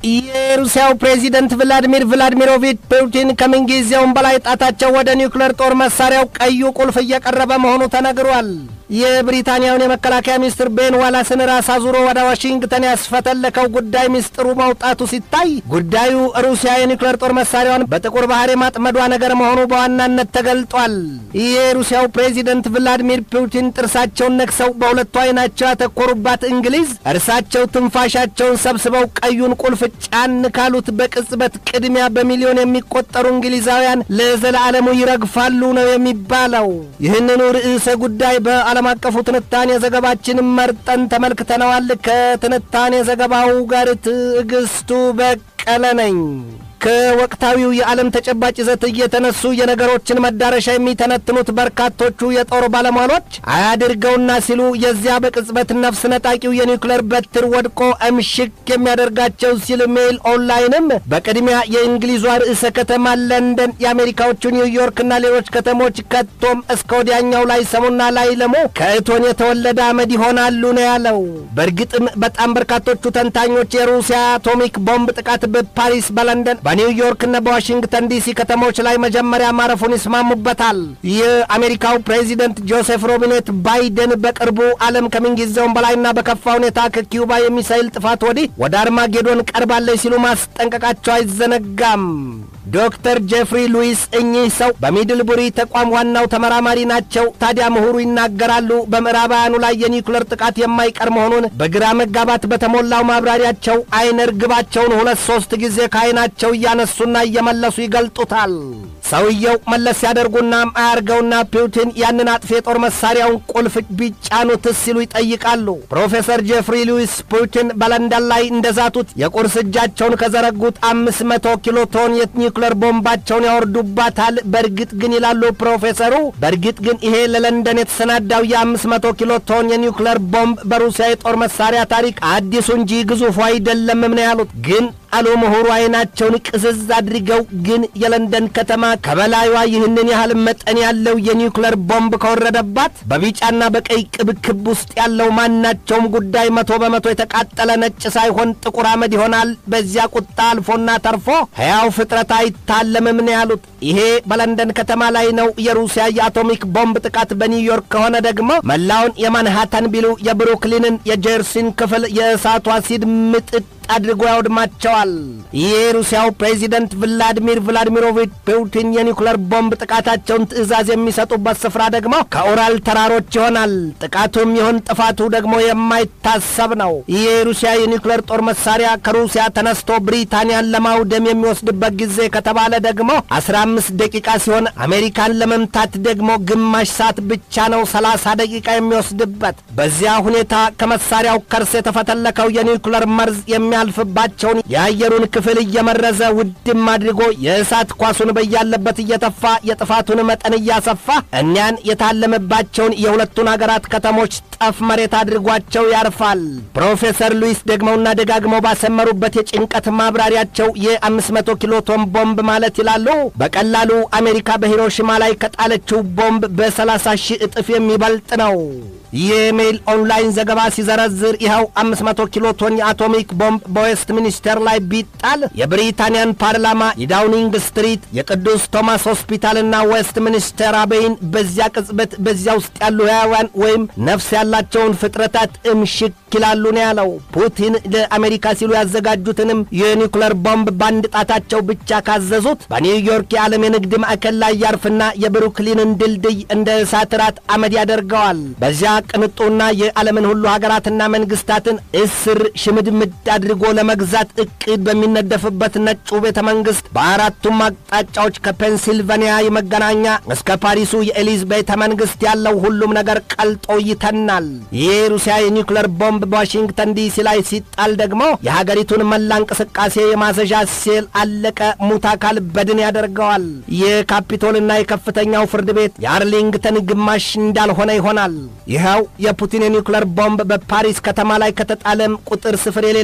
የሩሲያው ፕሬዚደንት ቭላዲሚር ቭላዲሚሮቪች ፑቲን ከምንጊዜውም በላይ ጣታቸው ወደ ኒውክሌር ጦር መሳሪያው ቀዩ ቁልፍ እየቀረበ መሆኑ ተነግሯል። የብሪታንያውን የመከላከያ ሚኒስትር ቤን ዋላስን ራስ አዙሮ ወደ ዋሽንግተን ያስፈተለከው ጉዳይ ሚስጥሩ መውጣቱ ሲታይ ጉዳዩ ሩሲያ የኒውክሌር ጦር መሳሪያዋን በጥቁር ባህር የማጥመዷ ነገር መሆኑ በዋናነት ተገልጧል። የሩሲያው ፕሬዚደንት ቭላዲሚር ፑቲን ጥርሳቸውን ነክሰው በሁለቱ አይናቸው ያተኮሩባት እንግሊዝ እርሳቸው ትንፋሻቸውን ሰብስበው ቀዩን ቁልፍ ጫን ካሉት በቅጽበት ቅድሚያ በሚሊዮን የሚቆጠሩ እንግሊዛውያን ለዘላለሙ ይረግፋሉ ነው የሚባለው። ይህንኑ ርዕሰ ጉዳይ በዓለም አቀፉ ትንታኔ ዘገባችን መርጠን ተመልክተነዋል። ከትንታኔ ዘገባው ጋር ትዕግስቱ በቀለ ነኝ። ከወቅታዊው የዓለም ተጨባጭ ይዘት እየተነሱ የነገሮችን መዳረሻ የሚተነትኑት በርካቶቹ የጦር ባለሟሎች አያድርገውና ሲሉ የዚያ በቅጽበት ነፍስ ነጣቂው የኒውክሌር በትር ወድቆ እምሽክ የሚያደርጋቸው ሲል ሜይል ኦንላይንም በቅድሚያ የእንግሊዟ ርዕሰ ከተማ ለንደን፣ የአሜሪካዎቹ ኒውዮርክና ሌሎች ከተሞች ከቶም እስከ ወዲያኛው ላይ ሰሙና ላይ ለሞ ከእቶን የተወለደ አመድ ይሆናሉ ነው ያለው። በእርግጥም በጣም በርካቶቹ ተንታኞች የሩሲያ አቶሚክ ቦምብ ጥቃት በፓሪስ በለንደን በኒውዮርክና በዋሽንግተን ዲሲ ከተሞች ላይ መጀመሪያ ማረፉን ይስማሙበታል። የአሜሪካው ፕሬዚደንት ጆሴፍ ሮቢኔት ባይደን በቅርቡ ዓለም ከምንጊዜውም በላይና በከፋ ሁኔታ ከኪዩባ የሚሳይል ጥፋት ወዲህ ወደ አርማጌዶን ቀርባለች ሲሉ ማስጠንቀቃቸው አይዘነጋም። ዶክተር ጄፍሪ ሉዊስ እኚህ ሰው በሚድልቡሪ ተቋም ዋናው ተመራማሪ ናቸው። ታዲያ ምሁሩ ይናገራሉ በምዕራባውያኑ ላይ የኒውክሌር ጥቃት የማይቀር መሆኑን በግራ መጋባት በተሞላው ማብራሪያቸው አይነ ርግባቸውን ሁለት ሶስት ጊዜ ከአይናቸው እያነሱና እየመለሱ ይገልጡታል። ሰውየው መለስ ያደርጉና አያርገውና ፑቲን ያንን አጥፊ የጦር መሳሪያውን ቁልፍ ቢጫኑትስ ሲሉ ይጠይቃሉ። ፕሮፌሰር ጄፍሪ ሉዊስ ፑቲን በለንደን ላይ እንደዛቱት የቁርስ እጃቸውን ከዘረጉት አምስት መቶ ኪሎ ቶን የኒውክሌር ቦምባቸውን ያወርዱባታል። በእርግጥ ግን ይላሉ ፕሮፌሰሩ፣ በእርግጥ ግን ይሄ ለለንደን የተሰናዳው የአምስት መቶ ኪሎ ቶን የኒውክሌር ቦምብ በሩሲያ የጦር መሳሪያ ታሪክ አዲሱ እንጂ ግዙፉ አይደለምም ነው ያሉት። ግን አሉ ምሁሩ አይናቸውን ቅዝዝ አድርገው ግን የለንደን ከተማ ከበላዩዋ ይህንን ያህል መጠን ያለው የኒውክሌር ቦምብ ከወረደባት በቢጫና በቀይ ቅብክብ ውስጥ ያለው ማናቸውም ጉዳይ መቶ በመቶ የተቃጠለ ነጭ ሳይሆን ጥቁር አመድ ይሆናል። በዚያ ቁጣ አልፎና ተርፎ ሕያው ፍጥረት አይታለምም ነው ያሉት። ይሄ በለንደን ከተማ ላይ ነው። የሩሲያ የአቶሚክ ቦምብ ጥቃት በኒውዮርክ ከሆነ ደግሞ መላውን የማንሃታን ቢሉ የብሩክሊንን የጀርሲን ክፍል የእሳቱ አሲድ ምጥጥ አድርጎ ያውድማቸዋል። የሩሲያው ፕሬዚደንት ቭላዲሚር ቭላዲሚሮቪች ፑቲን የኒውክሌር ቦምብ ጥቃታቸውን ትዕዛዝ የሚሰጡበት ስፍራ ደግሞ ከኡራል ተራሮች ይሆናል። ጥቃቱም ይሁን ጥፋቱ ደግሞ የማይታሰብ ነው። የሩሲያ የኒውክሌር ጦር መሳሪያ ከሩሲያ ተነስቶ ብሪታንያን ለማውደም የሚወስድበት ጊዜ ከተባለ ደግሞ 15 ደቂቃ ሲሆን አሜሪካን ለመምታት ደግሞ ግማሽ ሰዓት ብቻ ነው 30 ደቂቃ የሚወስድበት። በዚያ ሁኔታ ከመሳሪያው ከርስ የተፈተለከው የኒውክሌር መርዝ የሚያልፍባቸውን የአየሩን ክፍል እየመረዘ ውድም አድርጎ የእሳት ኳሱን በያለበት እየተፋ የጥፋቱን መጠን እያሰፋ እኒያን የታለመባቸውን የሁለቱን አገራት ከተሞች ጠፍ መሬት አድርጓቸው ያርፋል። ፕሮፌሰር ሉዊስ ደግመውና ደጋግመው ባሰመሩበት የጭንቀት ማብራሪያቸው የ500 ኪሎ ቶን ቦምብ ማለት ይላሉ በቀላሉ አሜሪካ በሂሮሺማ ላይ ከጣለችው ቦምብ በ30 ሺህ እጥፍ የሚበልጥ ነው። የሜይል ኦንላይን ዘገባ ሲዘረዝር ይኸው 500 ኪሎ ቶን የአቶሚክ ቦምብ በዌስት ሚኒስተር ላይ ቢጣል የብሪታንያን ፓርላማ፣ የዳውኒንግ ስትሪት፣ የቅዱስ ቶማስ ሆስፒታልና ዌስት ሚኒስተር አበይን በዚያ ቅጽበት በዚያ ውስጥ ያሉ ሕያዋን ወይም ነፍስ ያላቸውን ፍጥረታት እምሽክ ይላሉ ነው ያለው። ፑቲን ለአሜሪካ ሲሉ ያዘጋጁትንም የኒውክሌር ቦምብ በአንድ ጣታቸው ብቻ ካዘዙት በኒውዮርክ የዓለም የንግድ ማዕከል ላይ ያርፍና የብሩክሊንን ድልድይ እንደ እሳት ራት አመድ ያደርገዋል። በዚያ ቅንጡና የዓለምን ሁሉ ሀገራትና መንግስታትን እስር ሽምድምድ አድርጎ ለመግዛት እቅድ በሚነደፍበት ነጩ ቤተ መንግስት በአራቱም አቅጣጫዎች ከፔንሲልቫኒያ የመገናኛ እስከ ፓሪሱ የኤሊዝ ቤተ መንግስት ያለው ሁሉም ነገር ቀልጦ ይተናል። ይህ ሩሲያ የኒውክሌር ቦምብ በዋሽንግተን ዲሲ ላይ ሲጣል ደግሞ የሀገሪቱን መላ እንቅስቃሴ የማዘዣ ሴል አለቀ፣ ሙት አካል በድን ያደርገዋል። የካፒቶልና የከፍተኛው ፍርድ ቤት የአርሊንግተን ግማሽ እንዳልሆነ ይሆናል። ይኸው የፑቲን የኒውክሌር ቦምብ በፓሪስ ከተማ ላይ ከተጣለም ቁጥር ስፍር የሌላቸው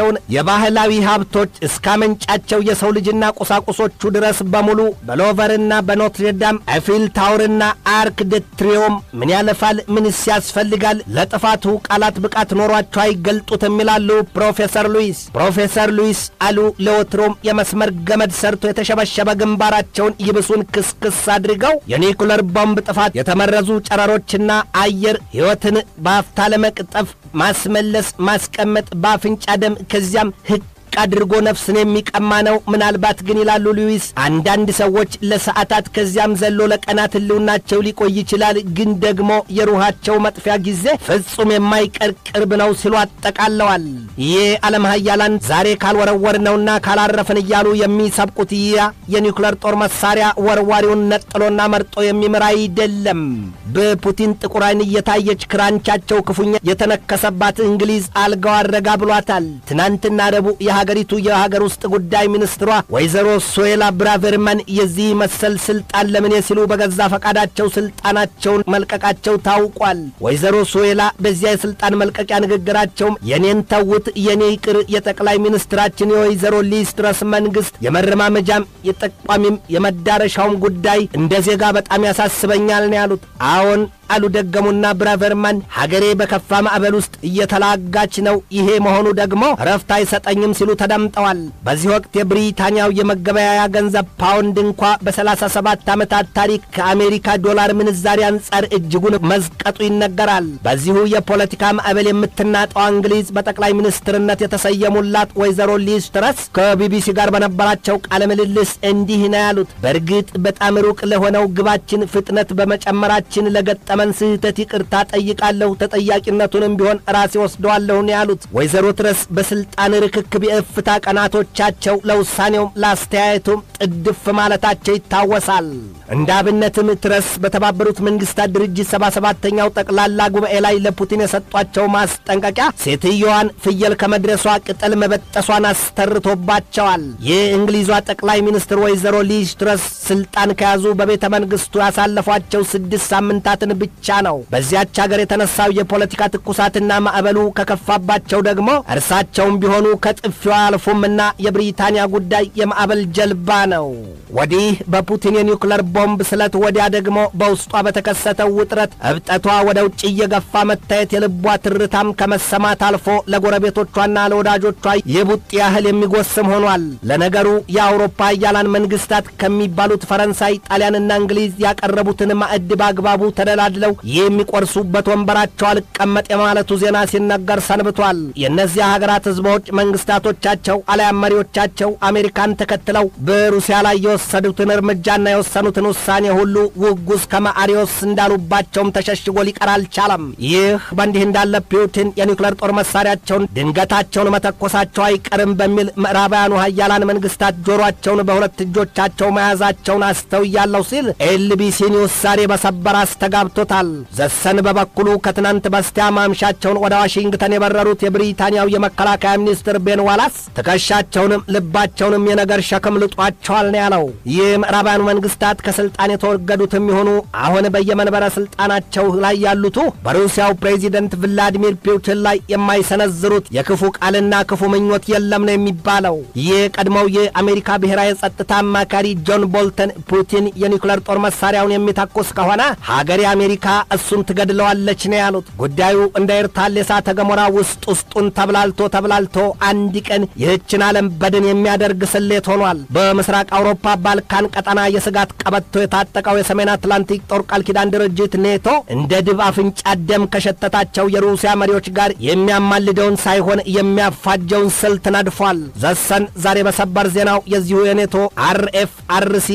ያላቸውን የባህላዊ ሀብቶች እስከ ምንጫቸው የሰው ልጅና ቁሳቁሶቹ ድረስ በሙሉ በሎቨርና በኖትርዳም ኤፊል ታውርና አርክ ደ ትሪዮም ምን ያለፋል? ምንስ ያስፈልጋል? ለጥፋቱ ቃላት ብቃት ኖሯቸው አይገልጡትም ይላሉ ፕሮፌሰር ሉዊስ። ፕሮፌሰር ሉዊስ አሉ ለወትሮም የመስመር ገመድ ሰርቶ የተሸበሸበ ግንባራቸውን ይብሱን ክስክስ አድርገው የኒኩለር ቦምብ ጥፋት የተመረዙ ጨረሮችና አየር ሕይወትን በአፍታ ለመቅጠፍ ማስመለስ ማስቀመጥ በአፍንጫ ደም ከዚያም ህቅ አድርጎ ነፍስን የሚቀማ ነው። ምናልባት ግን ይላሉ ሉዊስ፣ አንዳንድ ሰዎች ለሰዓታት ከዚያም ዘሎ ለቀናት ህልውናቸው ሊቆይ ይችላል። ግን ደግሞ የሩሃቸው መጥፊያ ጊዜ ፍጹም የማይቀር ቅርብ ነው ሲሉ አጠቃለዋል። ይህ ዓለም ሀያላን ዛሬ ካልወረወር ነውና ካላረፍን እያሉ የሚሰብቁት ያ የኒውክለር ጦር መሳሪያ ወርዋሪውን ነጥሎና መርጦ የሚምር አይደለም። በፑቲን ጥቁር ዓይን እየታየች ክራንቻቸው ክፉኛ የተነከሰባት እንግሊዝ አልጋው አረጋ ብሏታል። ትናንትና ረቡዕ የሀገሪቱ የሀገር ውስጥ ጉዳይ ሚኒስትሯ ወይዘሮ ሶዌላ ብራቨርማን የዚህ መሰል ስልጣን ለምኔ ሲሉ በገዛ ፈቃዳቸው ስልጣናቸውን መልቀቃቸው ታውቋል። ወይዘሮ ሶዌላ በዚያ የስልጣን መልቀቂያ ንግግራቸውም የኔን ተውት፣ የኔ ይቅር፣ የጠቅላይ ሚኒስትራችን የወይዘሮ ሊዝ ትረስ መንግስት የመረማመጃም የጠቋሚም የመዳረሻውም ጉዳይ እንደ ዜጋ በጣም ያሳስበኛል ነው ያሉት። አዎን አሉ ደገሙና ብራቨርማን ሀገሬ በከፋ ማዕበል ውስጥ እየተላጋች ነው። ይሄ መሆኑ ደግሞ ረፍት አይሰጠኝም ሲሉ ተደምጠዋል። በዚህ ወቅት የብሪታንያው የመገበያያ ገንዘብ ፓውንድ እንኳ በሰላሳ ሰባት ዓመታት ታሪክ ከአሜሪካ ዶላር ምንዛሪ አንጻር እጅጉን መዝቀጡ ይነገራል። በዚሁ የፖለቲካ ማዕበል የምትናጠዋ እንግሊዝ በጠቅላይ ሚኒስትርነት የተሰየሙላት ወይዘሮ ሊዝ ትረስ ከቢቢሲ ጋር በነበራቸው ቃለ ምልልስ እንዲህ ነው ያሉት። በእርግጥ በጣም ሩቅ ለሆነው ግባችን ፍጥነት በመጨመራችን ለገጠ መን ስህተት ይቅርታ ጠይቃለሁ። ተጠያቂነቱንም ቢሆን ራሴ ወስደዋለሁ ነው ያሉት። ወይዘሮ ትረስ በስልጣን ርክክብ የእፍታ ቀናቶቻቸው ለውሳኔውም ለአስተያየቱም ጥድፍ ማለታቸው ይታወሳል። እንደ አብነትም ትረስ በተባበሩት መንግስታት ድርጅት ሰባ ሰባተኛው ጠቅላላ ጉባኤ ላይ ለፑቲን የሰጧቸው ማስጠንቀቂያ ሴትየዋን ፍየል ከመድረሷ ቅጠል መበጠሷን አስተርቶባቸዋል። የእንግሊዟ ጠቅላይ ሚኒስትር ወይዘሮ ሊዝ ትረስ ስልጣን ከያዙ በቤተ መንግስቱ ያሳለፏቸው ስድስት ሳምንታትን ብቻ ነው። በዚያች ሀገር የተነሳው የፖለቲካ ትኩሳትና ማዕበሉ ከከፋባቸው ደግሞ እርሳቸውም ቢሆኑ ከጥፊዋ አልፉምና የብሪታንያ ጉዳይ የማዕበል ጀልባ ነው። ወዲህ በፑቲን የኒውክለር ቦምብ ስለት፣ ወዲያ ደግሞ በውስጧ በተከሰተው ውጥረት እብጠቷ ወደ ውጭ እየገፋ መታየት የልቧ ትርታም ከመሰማት አልፎ ለጎረቤቶቿና ለወዳጆቿ የቡጥ ያህል የሚጎስም ሆኗል። ለነገሩ የአውሮፓ ሀያላን መንግስታት ከሚባሉት ፈረንሳይ፣ ጣሊያንና እንግሊዝ ያቀረቡትን ማዕድ በአግባቡ ተደላድለው የሚቆርሱበት ወንበራቸው አልቀመጥ የማለቱ ዜና ሲነገር ሰንብቷል። የእነዚያ ሀገራት ህዝቦች መንግስታቶቻቸው አልያም መሪዎቻቸው አሜሪካን ተከትለው በሩሲያ ላይ የወሰዱትን እርምጃና የወሰኑትን ውሳኔ ሁሉ ውጉዝ ከማአሪዎስ እንዳሉባቸውም ተሸሽጎ ሊቀር አልቻለም። ይህ በእንዲህ እንዳለ ፑቲን የኒውክለር ጦር መሳሪያቸውን ድንገታቸውን መተኮሳቸው አይቀርም በሚል ምዕራባውያኑ ሀያላን መንግስታት ጆሮአቸውን በሁለት እጆቻቸው መያዛቸውን አስተውያለሁ ሲል ኤልቢሲ ኒውስ ዛሬ በሰበር አስተጋብቶታል። ዘሰን በበኩሉ ከትናንት በስቲያ ማምሻቸውን ወደ ዋሽንግተን የበረሩት የብሪታንያው የመከላከያ ሚኒስትር ቤን ዋላስ ትከሻቸውንም ልባቸውንም የነገር ሸክም ልጧቸዋል ነው ያለው። ይህ ምዕራባውያኑ መንግስታት ከስልጣን የተወገዱትም ይሆኑ አሁን በየመንበረ ስልጣናቸው ላይ ያሉቱ በሩሲያው ፕሬዚደንት ቭላዲሚር ፑቲን ላይ የማይሰነዝሩት የክፉ ቃልና ክፉ ምኞት የለም ነው የሚባለው። ይህ ቀድሞው የአሜሪካ ብሔራዊ የጸጥታ አማካሪ ጆን ቦልተን ፑቲን የኒውክለር ጦር መሳሪያውን የሚተኩስ ከሆነ ሀገሬ አሜሪካ እሱን ትገድለዋለች ነው ያሉት። ጉዳዩ እንደ ኤርታሌ እሳተ ገሞራ ውስጥ ውስጡን ተብላልቶ ተብላልቶ አንድ ቀን ይህችን ዓለም በድን የሚያደርግ ስሌት ሆኗል። በምስራቅ አውሮፓ ባልካን ቀጠና የስጋት ቀበቶ የታጠቀው የሰሜን አትላንቲክ ጦር ቃል ኪዳን ድርጅት ኔቶ እንደ ድብ አፍንጫ ደም ከሸተታቸው የሩሲያ መሪዎች ጋር የሚያማልደውን ሳይሆን የሚያፋጀውን ስልት ነድፏል። ዘሰን ዛሬ በሰበር ዜናው የዚሁ የኔቶ አርኤፍ አርሲ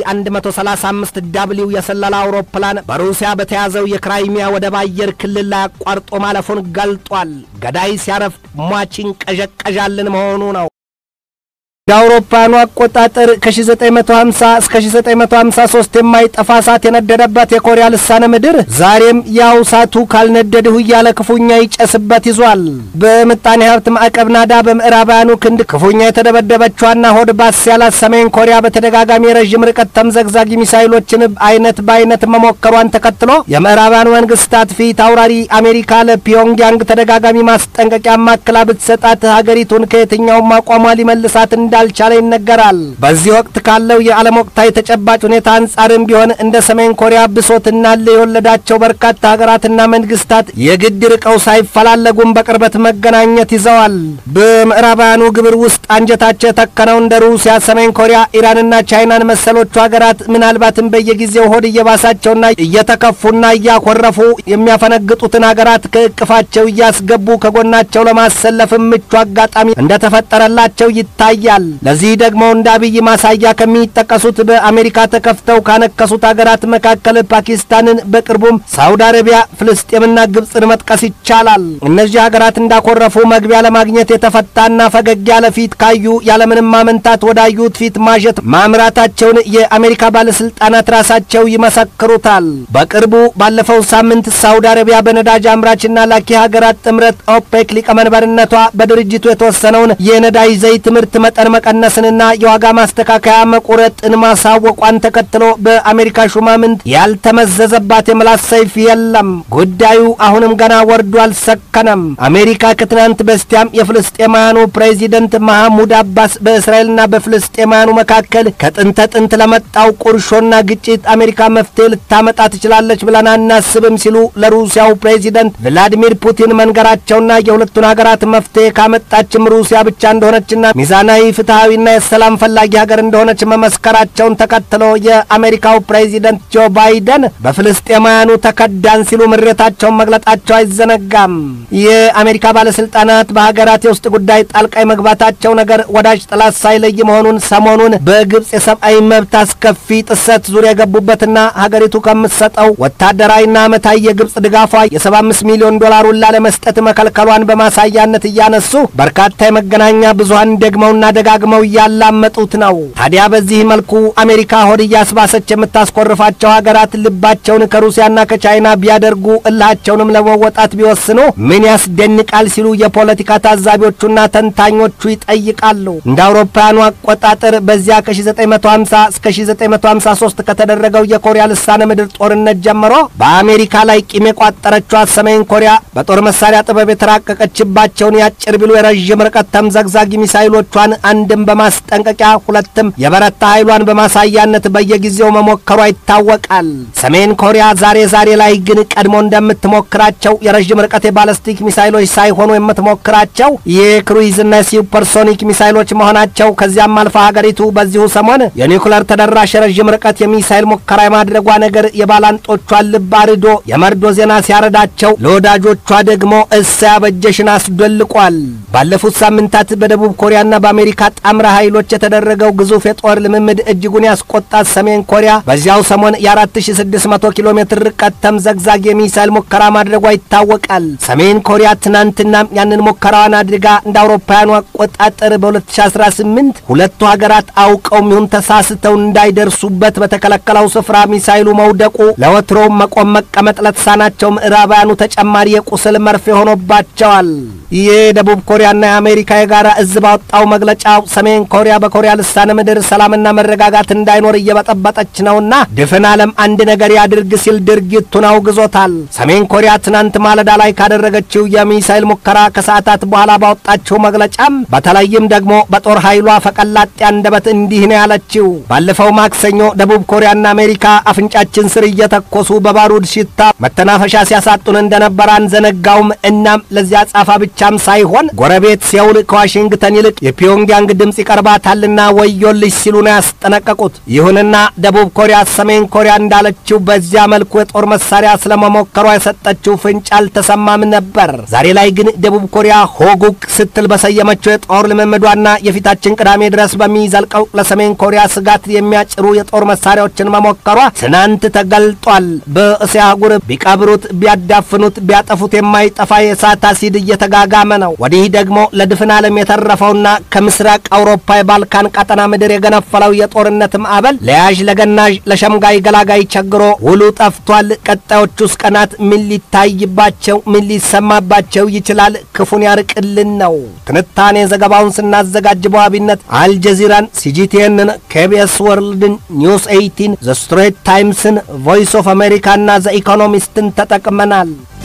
135 ዳብሊው የስለላ አውሮፕላን በሩሲያ በተያዘው የክራይሚያ ወደብ አየር ክልል ላይ አቋርጦ ማለፉን ገልጧል። ገዳይ ሲያረፍ ሟችን ቀዠቀዣልን መሆኑ ነው። የአውሮፓውያኑ አቆጣጠር ከ1950 እስከ 1953 የማይጠፋ እሳት የነደደበት የኮሪያ ልሳነ ምድር ዛሬም ያው እሳቱ ካልነደድሁ እያለ ክፉኛ ይጨስበት ይዟል። በምጣኔ ሀብት ማዕቀብ ናዳ በምዕራባውያኑ ክንድ ክፉኛ የተደበደበችዋና ሆድ ባስ ያላት ሰሜን ኮሪያ በተደጋጋሚ የረዥም ርቀት ተምዘግዛጊ ሚሳይሎችን አይነት በአይነት መሞከሯን ተከትሎ የምዕራባውያኑ መንግስታት ፊት አውራሪ አሜሪካ ለፒዮንግያንግ ተደጋጋሚ ማስጠንቀቂያ ማክላ ብትሰጣት ሀገሪቱን ከየትኛውም አቋሟ ሊመልሳት እንዳልቻለ ይነገራል። በዚህ ወቅት ካለው የዓለም ወቅታዊ ተጨባጭ ሁኔታ አንጻርም ቢሆን እንደ ሰሜን ኮሪያ ብሶትና ል የወለዳቸው በርካታ ሀገራትና መንግስታት የግድ ርቀው ሳይፈላለጉም በቅርበት መገናኘት ይዘዋል። በምዕራባውያኑ ግብር ውስጥ አንጀታቸው የተከነው እንደ ሩሲያ፣ ሰሜን ኮሪያ፣ ኢራንና ቻይናን መሰሎቹ ሀገራት ምናልባትም በየጊዜው ሆድ እየባሳቸውና እየተከፉና እያኮረፉ የሚያፈነግጡትን ሀገራት ከእቅፋቸው እያስገቡ ከጎናቸው ለማሰለፍ ምቹ አጋጣሚ እንደተፈጠረላቸው ይታያል። ለዚህ ደግሞ እንደ አብይ ማሳያ ከሚጠቀሱት በአሜሪካ ተከፍተው ካነከሱት ሀገራት መካከል ፓኪስታንን፣ በቅርቡም ሳውዲ አረቢያ፣ ፍልስጤምና ግብፅን መጥቀስ ይቻላል። እነዚህ ሀገራት እንዳኮረፉ መግቢያ ለማግኘት የተፈታና ፈገግ ያለ ፊት ካዩ ያለምንም ማመንታት ወዳዩት ፊት ማጀት ማምራታቸውን የአሜሪካ ባለስልጣናት ራሳቸው ይመሰክሩታል። በቅርቡ ባለፈው ሳምንት ሳውዲ አረቢያ በነዳጅ አምራችና ላኪ ሀገራት ጥምረት ኦፔክ ሊቀመንበርነቷ በድርጅቱ የተወሰነውን የነዳጅ ዘይት ምርት መጠን መቀነስንና የዋጋ ማስተካከያ መቁረጥን ማሳወቋን ተከትሎ በአሜሪካ ሹማምንት ያልተመዘዘባት የምላስ ሰይፍ የለም። ጉዳዩ አሁንም ገና ወርዶ አልሰከነም። አሜሪካ ከትናንት በስቲያም የፍልስጤማውያኑ ፕሬዚደንት መሐሙድ አባስ በእስራኤልና በፍልስጤማውያኑ መካከል ከጥንተ ጥንት ለመጣው ቁርሾና ግጭት አሜሪካ መፍትሄ ልታመጣ ትችላለች ብለን አናስብም ሲሉ ለሩሲያው ፕሬዚደንት ቭላዲሚር ፑቲን መንገራቸውና የሁለቱን ሀገራት መፍትሄ ካመጣችም ሩሲያ ብቻ እንደሆነችና ሚዛናዊ ፍትሐዊና የሰላም ፈላጊ ሀገር እንደሆነች መመስከራቸውን ተከትሎ የአሜሪካው ፕሬዚደንት ጆ ባይደን በፍልስጤማውያኑ ተከዳን ሲሉ ምሬታቸውን መግለጣቸው አይዘነጋም። የአሜሪካ ባለስልጣናት በሀገራት የውስጥ ጉዳይ ጣልቃ መግባታቸው ነገር ወዳጅ ጠላት ሳይለይ መሆኑን ሰሞኑን በግብፅ የሰብአዊ መብት አስከፊ ጥሰት ዙሪያ የገቡበትና ሀገሪቱ ከምትሰጠው ወታደራዊና ዓመታዊ የግብፅ ድጋፏ የ75 ሚሊዮን ዶላሩን ላለመስጠት መከልከሏን በማሳያነት እያነሱ በርካታ የመገናኛ ብዙሀን ደግመውና ደጋግመው እያላመጡት ነው። ታዲያ በዚህ መልኩ አሜሪካ ሆድ እያስባሰች የምታስኮርፋቸው ሀገራት ልባቸውን ከሩሲያና ከቻይና ቢያደርጉ እልሃቸውንም ለመወጣት ቢወስኑ ምን ያስደንቃል ሲሉ የፖለቲካ ታዛቢዎቹና ተንታኞቹ ይጠይቃሉ። እንደ አውሮፓውያኑ አቆጣጠር በዚያ ከ1950 እስከ 1953 ከተደረገው የኮሪያ ልሳነ ምድር ጦርነት ጀምሮ በአሜሪካ ላይ ቂም የቋጠረችዋ ሰሜን ኮሪያ በጦር መሳሪያ ጥበብ የተራቀቀችባቸውን የአጭር ቢሉ የረዥም ርቀት ተምዘግዛጊ ሚሳይሎቿን አንድም በማስጠንቀቂያ ሁለትም የበረታ ኃይሏን በማሳያነት በየጊዜው መሞከሯ ይታወቃል። ሰሜን ኮሪያ ዛሬ ዛሬ ላይ ግን ቀድሞ እንደምትሞክራቸው የረዥም ርቀት የባለስቲክ ሚሳይሎች ሳይሆኑ የምትሞክራቸው የክሩይዝና የሱፐርሶኒክ ሚሳይሎች መሆናቸው ከዚያም አልፋ ሀገሪቱ በዚሁ ሰሞን የኒውክለር ተደራሽ የረዥም ርቀት የሚሳይል ሙከራ የማድረጓ ነገር የባላንጦቿን ልብ አርዶ የመርዶ ዜና ሲያረዳቸው ለወዳጆቿ ደግሞ እሰይ አበጀሽን አስደልቋል። ባለፉት ሳምንታት በደቡብ ኮሪያና በአሜሪካ ጣምራ ኃይሎች የተደረገው ግዙፍ የጦር ልምምድ እጅጉን ያስቆጣት ሰሜን ኮሪያ በዚያው ሰሞን የ4600 ኪሎ ሜትር ርቀት ተምዘግዛግ የሚሳይል ሙከራ ማድረጓ ይታወቃል። ሰሜን ኮሪያ ትናንትናም ያንን ሙከራዋን አድርጋ እንደ አውሮፓውያኑ አቆጣጠር በ2018 ሁለቱ ሀገራት አውቀው ይሁን ተሳስተው እንዳይደርሱበት በተከለከለው ስፍራ ሚሳይሉ መውደቁ ለወትሮው መቆም መቀመጥ ለተሳናቸው ምዕራባውያኑ ተጨማሪ የቁስል መርፌ ሆኖባቸዋል። የደቡብ ኮሪያና የአሜሪካ የጋራ እዝ ባወጣው መግለጫ ሰሜን ኮሪያ በኮሪያ ልሳነ ምድር ሰላምና መረጋጋት እንዳይኖር እየበጠበጠች ነውና ድፍን ዓለም አንድ ነገር ያድርግ ሲል ድርጊቱን አውግዞታል። ሰሜን ኮሪያ ትናንት ማለዳ ላይ ካደረገችው የሚሳይል ሙከራ ከሰዓታት በኋላ ባወጣችው መግለጫም በተለይም ደግሞ በጦር ኃይሏ ፈቀላጤ አንደበት እንዲህ ነው ያለችው። ባለፈው ማክሰኞ ደቡብ ኮሪያና አሜሪካ አፍንጫችን ስር እየተኮሱ በባሩድ ሽታ መተናፈሻ ሲያሳጡን እንደነበር አንዘነጋውም። እናም ለዚያ ጻፋ ብቻም ሳይሆን ጎረቤት ሴውል ከዋሽንግተን ይልቅ የፒዮንግያንግ ድምፅ ይቀርባታልና ወዮልሽ ሲሉ ነው ያስጠነቀቁት። ይሁንና ደቡብ ኮሪያ ሰሜን ኮሪያ እንዳለችው በዚያ መልኩ የጦር መሳሪያ ስለመሞከሯ የሰጠችው ፍንጭ አልተሰማም ነበር። ዛሬ ላይ ግን ደቡብ ኮሪያ ሆጉክ ስትል በሰየመችው የጦር ልምምዷና የፊታችን ቅዳሜ ድረስ በሚዘልቀው ለሰሜን ኮሪያ ስጋት የሚያጭሩ የጦር መሳሪያዎችን መሞከሯ ትናንት ተገልጧል። በእስያ አህጉር ቢቀብሩት፣ ቢያዳፍኑት፣ ቢያጠፉት የማይጠፋ የእሳት አሲድ እየተጋጋመ ነው። ወዲህ ደግሞ ለድፍን ዓለም የተረፈውና ከምስራቅ የምስራቅ አውሮፓ የባልካን ቀጠና ምድር የገነፈለው የጦርነት ማዕበል ለያዥ ለገናዥ ለሸምጋይ ገላጋይ ቸግሮ ውሉ ጠፍቷል። ቀጣዮቹስ ቀናት ምን ሊታይባቸው ምን ሊሰማባቸው ይችላል? ክፉን ያርቅልን ነው። ትንታኔ ዘገባውን ስናዘጋጅ በዋቢነት አልጀዚራን፣ ሲጂቲኤንን፣ ኬቢኤስ ወርልድን፣ ኒውስ ኤይቲን፣ ዘ ስትሬት ታይምስን፣ ቮይስ ኦፍ አሜሪካና ዘ ኢኮኖሚስትን ተጠቅመናል።